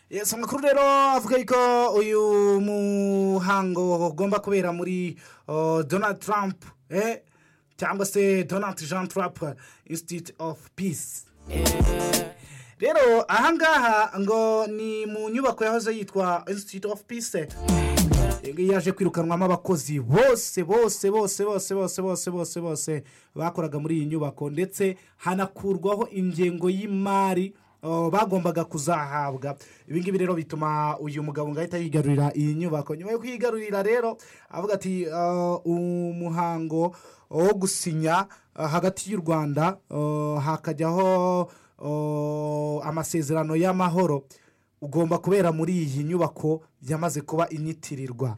yesi amakuru rero avuga yuko uyu muhango ugomba kubera muri donald trump cyangwa se donald jean trump institute of peace rero ahangaha ngo ni mu nyubako yahoze yitwa institute of peace iyi yaje kwirukanwamo abakozi bose bose bose bose bose bose bose bose bakoraga muri iyi nyubako ndetse hanakurwaho ingengo y'imari bagombaga kuzahabwa ibingibi rero bituma uyu mugabo ngo ahita yigarurira iyi nyubako nyuma yo kuyigarurira rero avuga ati umuhango wo gusinya hagati y'u rwanda hakajyaho amasezerano y'amahoro ugomba kubera muri iyi nyubako yamaze kuba inyitirirwa